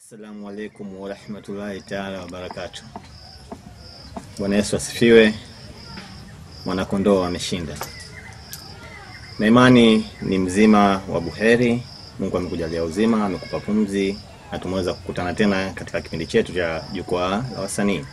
Assalamu alaikum warahmatullahi taala wabarakatu. Bwana Yesu asifiwe. Mwanakondoo ameshinda, na imani ni mzima wa buheri. Mungu amekujalia uzima, amekupa pumzi, na tumeweza kukutana tena katika kipindi chetu cha jukwaa la wasanii.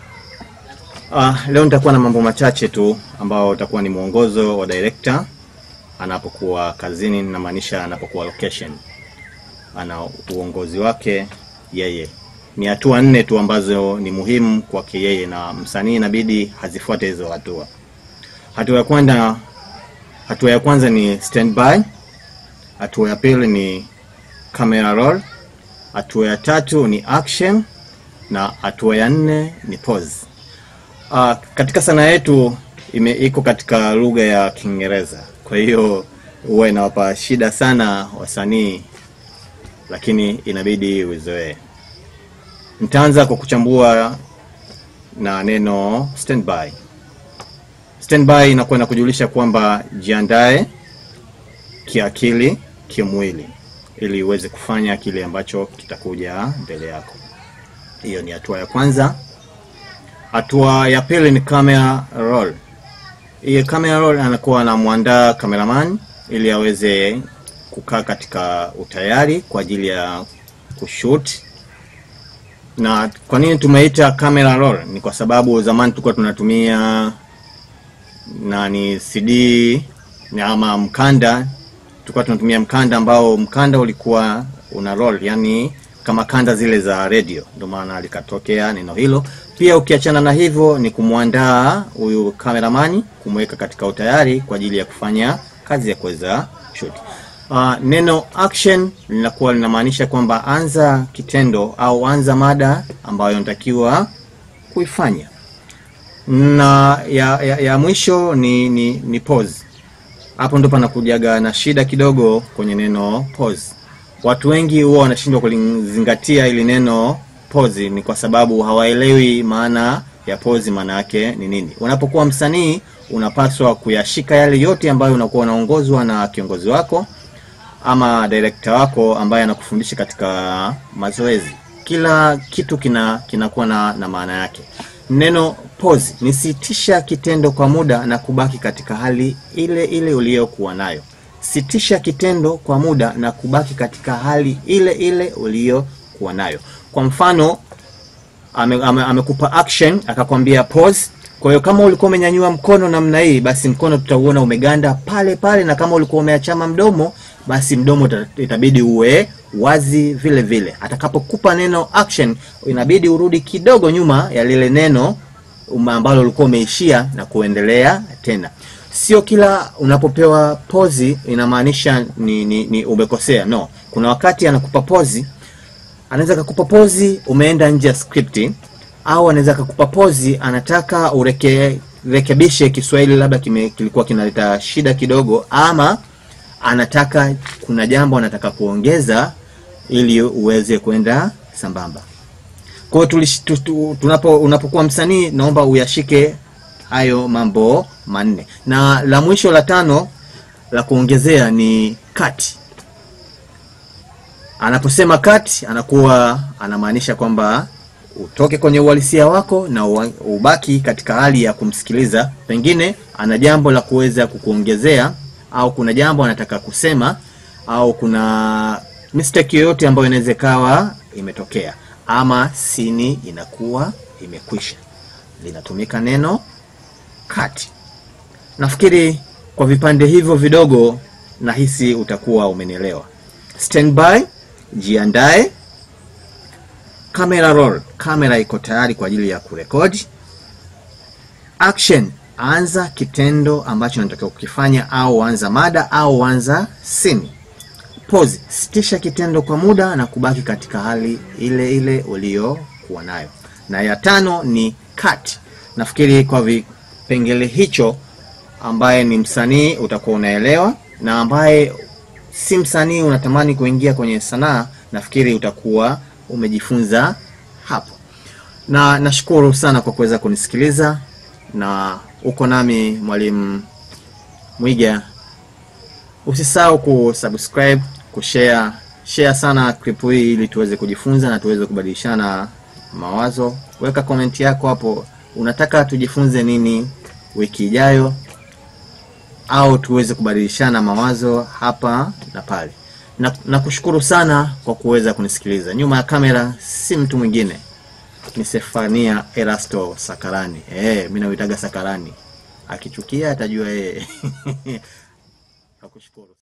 Ah, leo nitakuwa na mambo machache tu ambao utakuwa ni mwongozo wa director anapokuwa kazini, namaanisha anapokuwa location ana uongozi wake yeye. Ni hatua nne tu ambazo ni muhimu kwake yeye, na msanii inabidi hazifuate hizo hatua. Hatua ya kwanza, hatua ya kwanza ni standby. Hatua ya pili ni camera roll. Hatua ya tatu ni action, na hatua ya nne ni pause. Uh, katika sanaa yetu ime iko katika lugha ya Kiingereza, kwa hiyo huwa inawapa shida sana wasanii lakini inabidi uzoee. Nitaanza kwa kuchambua na neno standby. Standby inakuwa inakujulisha kwamba jiandae kiakili, kimwili, ili uweze kufanya kile ambacho kitakuja mbele yako. Hiyo ni hatua ya kwanza. Hatua ya pili ni camera roll. Hiyo camera roll anakuwa anamwandaa cameraman ili aweze kukaa katika utayari kwa ajili ya kushoot. Na kwa nini tumeita camera roll? Ni kwa sababu zamani tulikuwa tunatumia nani CD ni ama mkanda, tulikuwa tunatumia mkanda ambao mkanda ulikuwa una roll, yani kama kanda zile za radio, ndio maana likatokea neno hilo. Pia ukiachana na hivyo, ni kumwandaa huyu kameramani, kumweka katika utayari kwa ajili ya kufanya kazi ya kuweza shoot. Uh, neno action linakuwa linamaanisha kwamba anza kitendo au anza mada ambayo unatakiwa kuifanya, na ya, ya, ya mwisho ni, ni, ni pause. Hapo ndo panakujaga na shida kidogo kwenye neno pause. Watu wengi huwa wanashindwa kulizingatia ili neno pause, ni kwa sababu hawaelewi maana ya pause, maana yake ni nini. Unapokuwa msanii, unapaswa kuyashika yale yote ambayo unakuwa unaongozwa na kiongozi wako ama director wako ambaye anakufundisha katika mazoezi. Kila kitu kina kinakuwa na, na maana yake. Neno pause ni sitisha kitendo kwa muda na kubaki katika hali ile ile uliyokuwa nayo. Sitisha kitendo kwa muda na kubaki katika hali ile ile uliyokuwa nayo. Kwa mfano ame, ame, amekupa action akakwambia pause. Kwa hiyo kama ulikuwa umenyanyua mkono namna hii, basi mkono tutauona umeganda pale pale, na kama ulikuwa umeachama mdomo basi mdomo itabidi uwe wazi vile vile. Atakapokupa neno action, inabidi urudi kidogo nyuma ya lile neno ambalo ulikuwa umeishia na kuendelea tena. Sio kila unapopewa pozi inamaanisha ni, ni, ni umekosea. No, kuna wakati anakupa pozi, anaweza akakupa pozi umeenda nje ya script, au anaweza akakupa pozi anataka ureke rekebishe Kiswahili labda kime, kilikuwa kinaleta shida kidogo ama anataka kuna jambo anataka kuongeza ili uweze kwenda sambamba. Kwa hiyo tunapo unapokuwa msanii, naomba uyashike hayo mambo manne, na la mwisho la tano la kuongezea ni cut. Anaposema cut, anakuwa anamaanisha kwamba utoke kwenye uhalisia wako na ubaki katika hali ya kumsikiliza, pengine ana jambo la kuweza kukuongezea au kuna jambo anataka kusema au kuna mistake yoyote ambayo inaweza ikawa imetokea ama sini inakuwa imekwisha, linatumika neno cut. Nafikiri kwa vipande hivyo vidogo, nahisi utakuwa umenielewa. Standby, jiandae. Camera roll, kamera iko tayari kwa ajili ya kurekodi. Action, anza kitendo ambacho unatakiwa kukifanya, au anza mada au anza sini. Pause, sitisha kitendo kwa muda na kubaki katika hali ile ile uliyokuwa nayo. Na ya tano ni cut. Nafikiri kwa vipengele hicho, ambaye ni msanii utakuwa unaelewa, na ambaye si msanii unatamani kuingia kwenye sanaa, nafikiri utakuwa umejifunza hapo. Na nashukuru sana kwa kuweza kunisikiliza na uko nami Mwalimu Mwiga. Usisahau kusubscribe, kushare, share sana clip hii ili tuweze kujifunza na tuweze kubadilishana mawazo. Weka komenti yako hapo, unataka tujifunze nini wiki ijayo, au tuweze kubadilishana mawazo hapa na pale. Na nakushukuru sana kwa kuweza kunisikiliza. Nyuma ya kamera si mtu mwingine, ni Sefania Erasto Sakarani. Eh, mimi nauitaga Sakarani, akichukia atajua yeye. Nakushukuru.